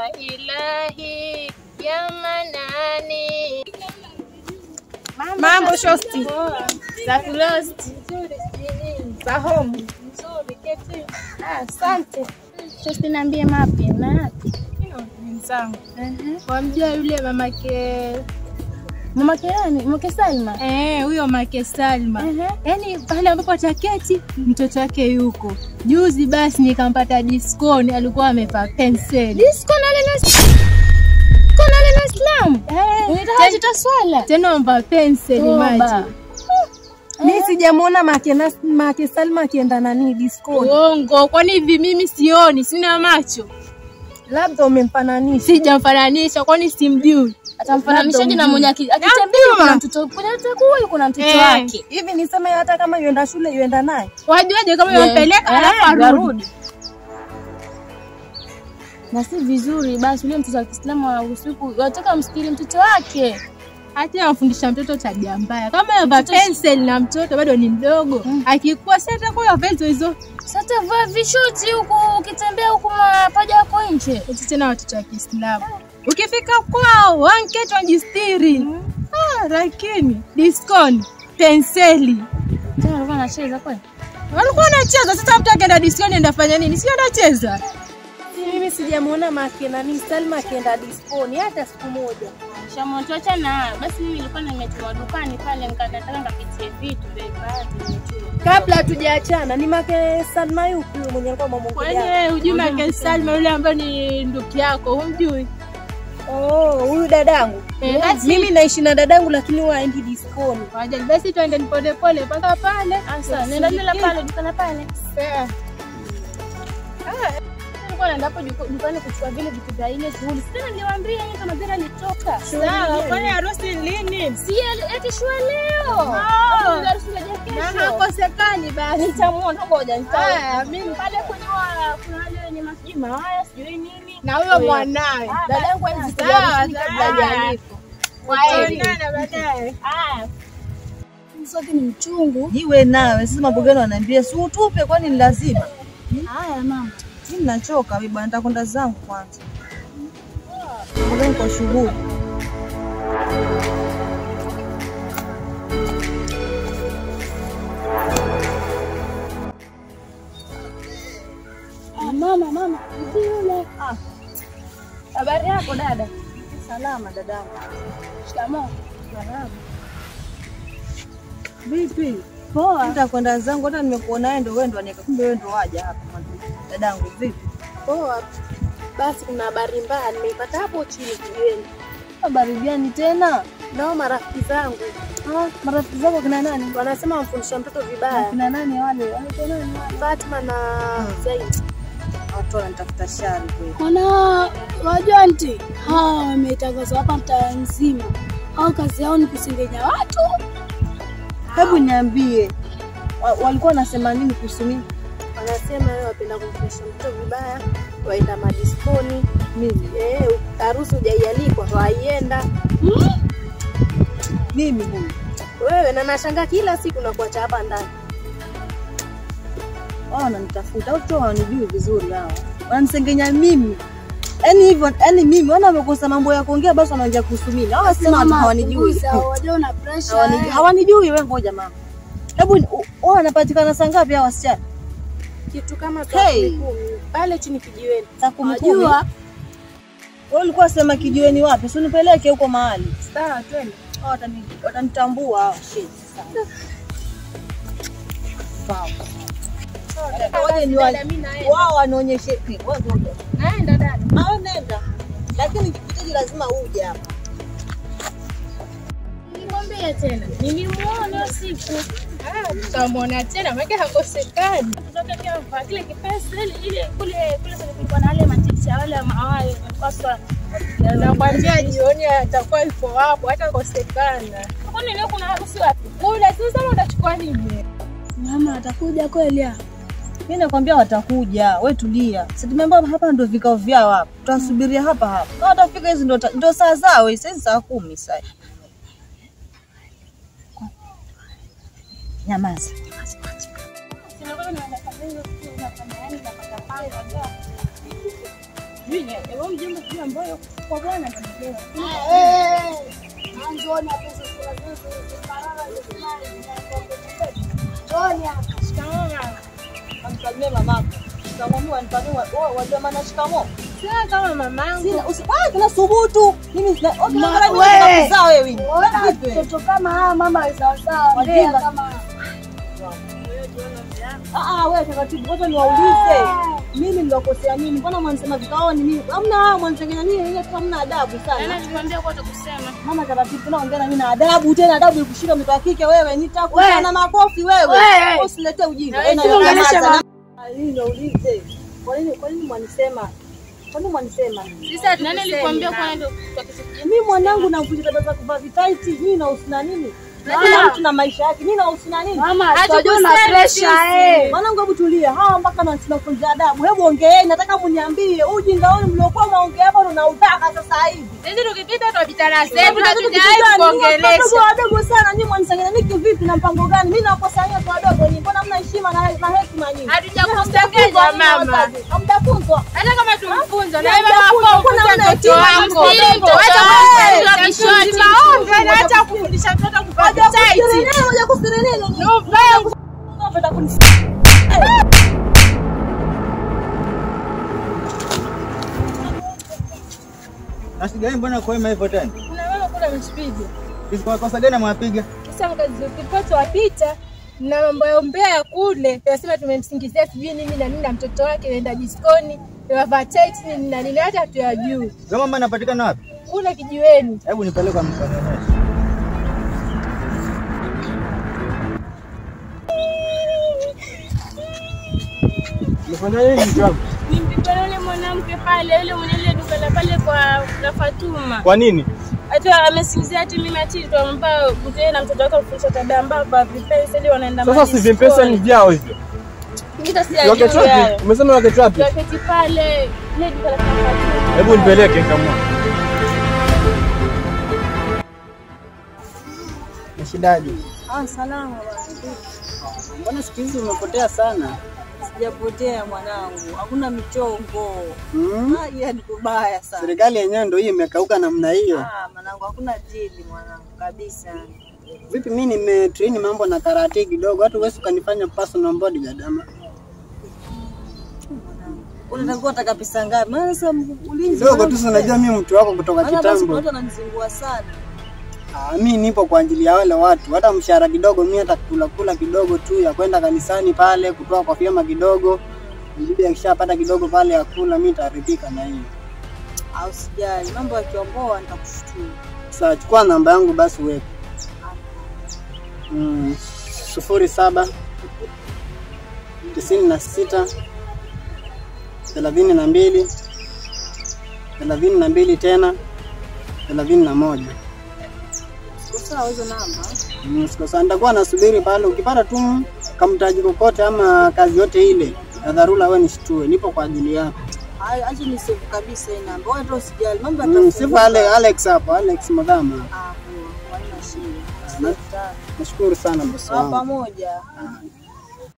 ilahi ya manani. Mambo shosti. Za kulosti. Za home. Ah, Asante. Shosti, niambie mapya mapi? Mwenzangu. Uh-huh. Wamjua yule mamake Mamake nani? Mamake Salma. eh, huyo make Salma. Uh-huh. Yaani pale ambapo ataketi mtoto wake yuko. Juzi basi nikampata diskoni alikuwa amevaa penseli. Disco na lile Kona lile Islam. Eh, Unataka tutaswala. tena amevaa penseli Toba. maji. Mi sijamwona make, Nas- make Salma akienda nani diskoni. Uongo, kwani hivi mimi sioni, sina macho. Labda umempananisha. Sijamfananisha kwani simjui. Atamfananishaje na mwenye aki- akitembea Namjua. kuna mtoto kuna atakuwa kuna mtoto Eh. wake. Hivi niseme hata kama yuenda shule yuenda naye. Wajuaje kama Yeah. yampeleka Eh, alafu arudi? arudi. Na si vizuri basi yule mtoto wa Kiislamu wa usiku wataka msikili mtoto wake. Hata amfundisha mtoto tabia mbaya. Kama yavaa penseli na mtoto bado ni mdogo, akikuwa si atakuwa yavaa hizo hizo. Sasa vaa vishuti huku ukitembea huku mapaja yako nje. Eti tena watoto wa Kiislamu. Ukifika kwao wanketi wajistiri. Ah, lakini diskoni penseli Tena alikuwa anacheza kweli. walikuwa wanacheza. Sasa mtu akienda diskoni enda fanya nini? Si anacheza. Mimi sijamwona make nani Salma akienda diskoni hata siku moja. Shamotocha na basi mimi nilikuwa nimetuma dukani pale nikataka nikapitie vitu vya baadhi nimetuma. Kabla hatujaachana ni make Salma yupi huyo mwenye alikuwa Kwani mamongea? wewe hujui Make Salma yule ambaye ni ndugu yako, humjui? Oh, huyu dadangu. Eh, basi. Mimi naishi na dadangu lakini huwa haendi diskoni. Wajali, basi twende pole pole mpaka pale. Sasa nenda lila pale dukani pale. Eh. Nilikuwa naenda hapo juko- dukani kuchukua vile vitu vya ile shughuli. Sasa niliwaambia yeye kama vile alitoka. Sawa, kwani harusi lini? Si eti shua leo. Ah. Hapo harusi inaja Na kesho. hakosekani basi. Nitamuona ngoja Haya, nitaona. mimi Pale kwenye wa- kuna wale wenye masijui mawaya sijui nini. na huyo mwanawe. Ah, Dadangu basi, enzi sawa, sijarudi kabla sawa. hajaalikwa. Tutaonana baadaye. Ah. Mswaki ni mchungu. Iwe nawe sisi mambo gani wanaambia si utupe, kwani ni lazima? Haya mama. Mimi nachoka mimi bwana, nitakwenda zangu kwanza. Mbona niko shughuli? Ah, mama mama. Mzee yule. Ah. Habari yako dada? Salama dadangu. Shikamoo. Vipi? Poa. Nitakwenda zangu, hata nimekuona wewe ndio wewe ndio anika, kumbe wewe ndio waja hapa dadangu. Vipi? Poa. Basi kuna habari mbaya nimeipata hapo chini kijiweni. Habari gani tena? Nao marafiki zangu Ah, marafiki zako kina nani? wanasema wamfundisha mtoto vibaya. Kina nani wale? Wale kina nani wale? Fatma na Zaid. Watu wanatafuta shari kweli. Wana wajua anti, hawa wametangazwa hapa mtaa nzima. Hao kazi yao ni kusengenya watu. Hebu niambie. Wa- Walikuwa wanasema nini kuhusu mimi? Wanasema wewe wapenda kumfundisha mtoto vibaya, waenda madiskoni. Mimi. Eh, harusi hujaialikwa, waienda. Mimi huyu. Wewe na nashangaa kila siku nakuacha hapa ndani. wao wananitafuta au tu hawanijui vizuri hao, wananisengenya mimi yaani hivyo, yaani mimi wana wamekosa mambo ya kuongea, basi wanaongea kuhusu mimi. Hawa sema watu hawanijui, punguza, wajua una pressure. hawanijui, eh. hawanijui. Wewe ngoja mama, hebu ni- u- wao wanapatikana saa ngapi hao wasichana? Kitu kama saa Hey. kumi kumi pale chini kijiweni. Saa kumi kumi. Wajua Wewe ulikuwa sema kijiweni wapi? Si unipeleke huko mahali. Sawa, twende. Hao watani- watanitambua hao. Shit. Sawa. Ngoja ni wa- Dada, mimi naenda. wao wanaonyeshe wewe ngoja. Naenda dada. Au nenda. Lakini nikikuhitaji lazima uje hapa. Nikwambia tena. Nilimuona usiku. Ah, tutamwona tena maana hakosekani. Kutoka kia kwa kile kipesa ile ile kule kule kulikuwa na wale maticha wale mawaya paswa. Nakwambia jioni atakuwa yuko hapo, hata kosekana. Kwani leo kuna harusi wapi? Kule sasa utachukua nini? mama atakuja kweli hapa. Mimi nakwambia watakuja, we tulia. Si tumeambiwa hapa ndio vikao vyao hapa. Tutasubiria hapa hapa. Na watafika hizi ndio ta- ndio saa zao hizi, hizi saa kumi sasa. Nyamaza. sijui ni wewe mjomba sijui ambayo kwa bwana atamjua. Shikamoo mama. Amsalimie mamako. Shikamoo wanifanyia wewe wajua maana shikamoo. Sina kama mamangu. Sina usipaa tena subutu. Mimi sina okay Ma- nataka we. kuzaa wewe. Ona Vipi? mtoto kama haya mama ni sawasawa, Wajinga. mbea kama Ah ah wewe taratibu kwanza niwaulize. Mimi nilokosea nini? Mbona mwanisema vikaoni mimi? Hamna hao mwanisengenya nini? Ile tu hamna adabu Yaani sana. nilikwambia kwa utakusema. Mama taratibu tunaongea na mimi na adabu tena adabu ikushika mtoto wa kike wewe nitakushana makofi wewe. We. Usilete ujinga. Na wewe Ena, si uongeleshe nyamaza. mama. Ah, hii naulize. Kwa nini kwa nini mwanisema? Kwa nini mwanisema? Sasa nani alikwambia kwa ndio kwa kitu Mimi mwanangu navuja dada za kuvaa vitaiti, mimi nahusiana nini? Na kila mtu na maisha yake, mimi nahusiana nini? mama, Hatukusemi tunajua na sisi. pressure eh. Mwanangu, hebu tulia, hawa mpaka na tunafunza adabu. Hebu ongeeni, nataka mniambie ujinga wenu mliokuwa mnaongea hapa ndo nautaka sasa hivi. Sisi tukipita tutapita na Hebu sasa na kitu tunatujai gani? Nyinyi watoto kuongelesha. wadogo sana, nyinyi mwanisanganya niki vipi na mpango gani? Mimi nawakosania watu wadogo nyinyi, mbona mna heshima na na hekima nyinyi? Hatujakusengenya mama. Hamjafunzwa. Hata kama tumfunza na Ya, wewe hamjafunzwa, wako kuna mfunza una mtoto hekima, wako. mtoto Ili wako. Acha Eh, kumfunza kishoti. Maombi na hata kufundisha mtoto kuvaa Haja vitaiti. kusiri nini? Haja kusiri nini? Unapenda kuni- Na shida gani mbona kwa hivyo tena? Kuna mama kule ametupiga. Hizi kwa kosa gani amwapiga? Sasa mkazi ukipata wapita na mambo ya umbea ya kule, tunasema tumemsingizia sijui nini na nini na mtoto wake naenda diskoni, wavaa tight nini na nini, hata hatuyajui. Wewe mama anapatikana wapi? Kule kijiweni. Hebu nipeleke kwa mkanionyeshe. Umefanya nini mtu wangu? Nimpigana yule mwanamke pale, yule mwenye ile duka la pale kwa la Fatuma. Kwa nini? Hata amesingizia ati mimi ati tuampa mzee na mtoto wake kufundisha tabia mbaya kwa vipesa ili wanaenda Sasa si vimpesa ni vyao hivyo. Kita si Rocket ajui wapi? hayo. Umesema rocket wapi? Wakati pale ile duka la Fatuma. Hebu nipeleke nikamwona. Nishidaje? Ah, salama bwana. Mbona siku hizi umepotea sana? Sijapotea mwanangu, hakuna michongo. Hmm? Ah, iya ni kubaya sana. Serikali yenyewe ndio hii imekauka namna hiyo. Ah, mwanangu hakuna dili mwanangu kabisa. Vipi mimi nimetrain mambo na karate kidogo, hata uwezi ukanifanya personal bodyguard ama? Unatakiwa taka pesa ngapi? Maana sasa ulinzi Kidogo tu mwanangu, si unajua mimi mtu wako kutoka maana basi kitambo. watu wananizingua sana. Ah, mimi nipo kwa ajili ya wale watu, hata mshahara kidogo mimi hata kula kula kidogo tu ya kwenda kanisani pale kutoa kwa vyama kidogo. Bibi akishapata kidogo pale ya kula, mimi nitaridhika na hiyo. Au sijali, mambo yakiomboa nitakushtua. Sasa chukua namba yangu basi uweke. Mm, sufuri saba tisini na sita thelathini na mbili thelathini na mbili tena thelathini na moja. Siko sawa hizo namba. Mm, siko sawa, nitakuwa nasubiri pale. Ukipata tu kamtaji kokote ama kazi yote ile ya dharura, wewe nishtue, nipo kwa ajili yako. Hayo acha ni save kabisa hii namba. Wewe tu usijali, mambo Mm, yatafunguka. sifa Ale, Alex hapo, Alex Madhama. Ah, poa, haina shida. Na- Nashukuru sana bosi Sawa wangu. pamoja. Ah.